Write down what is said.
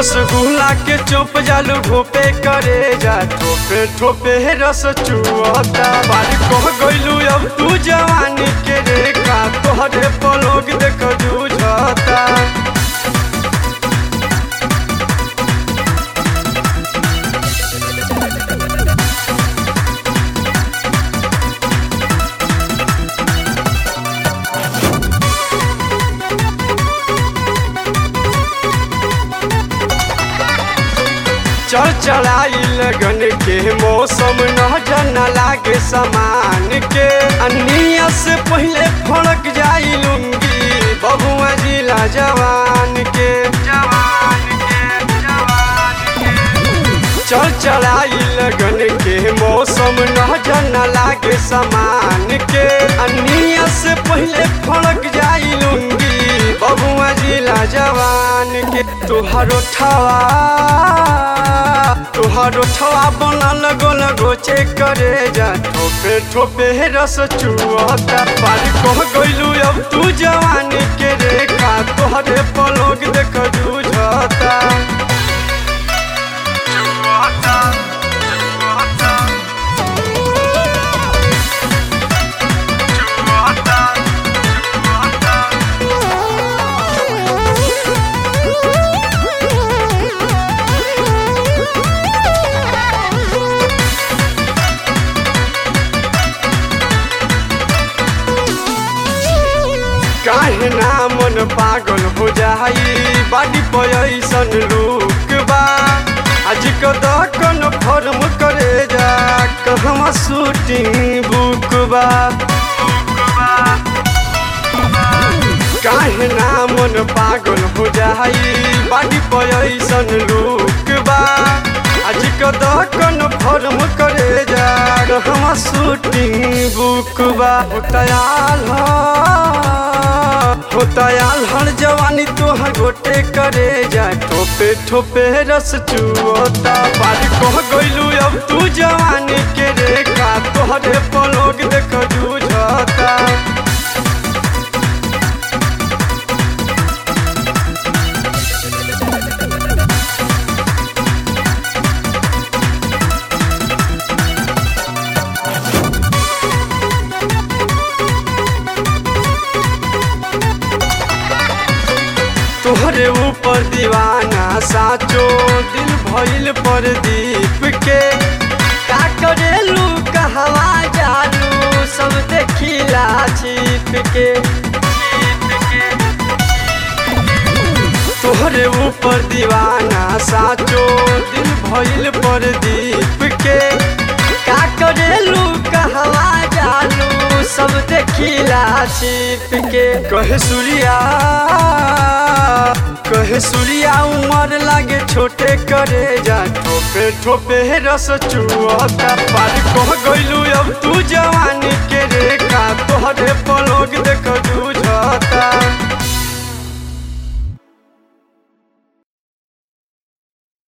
रसगुल्ला के चुप जालू घोपे करे जा ठोपे ठोपे रस चुअता बारी कह गइलू अब तू जवानी के रेखा तोहरे पलोग देख जूझता चल चढ़ाई लगन के मौसम न जन लागे समान के अनिया से पहले फड़क जाई लुंगी बबुआ जिला जवान के जवान के जवान के चल चढ़ाई लगन के मौसम न जन लागे समान के अनिया से पहले फड़क जाई लुंगी बबुआ जिला जवान के तुहारो ठवा तुहारो ठवा बनल गोल गोचे करे जा ठोपे ठोपे रस चुअता पारी कह गइलू अब तू जवानी के रेखा तोहरे पलोग देख जूझता चुअता चुअता चुअता चुअता काहे ना मन पागल हो जाई बाडी पैसन लुक बा आज कदकन फर्म करे जा कहवा शूटिंग बुक बा काहे ना मन पागल हो जाई बाडी पैसन लुक बा आज कदकन फर्म करे जा कहवा शूटिंग बुक बा हो तयाल हो तयाल हर जवानी तोहर गोटे करे जा ठोपे ठोपे रस चुअता बारी कह गइलू अब तू जवानी के रेखा तोहरे पलोग देख जूझता तोहरे ऊपर दीवाना साचो दिल भइल पर दीप के का करेलू कहवा जालू सब देखिला छिप के तोहरे ऊपर दीवाना साचो दिल भइल पर दीप के का करेलू कहवा जालू सब देखिला छिप के कहे सूर्या कहे सूर्या उमर लागे छोटे करे जा ठोपे ठोपे रस चुअता पार कह गइलू अब तू जवानी के रेखा तोहरे पलोग देख जूझता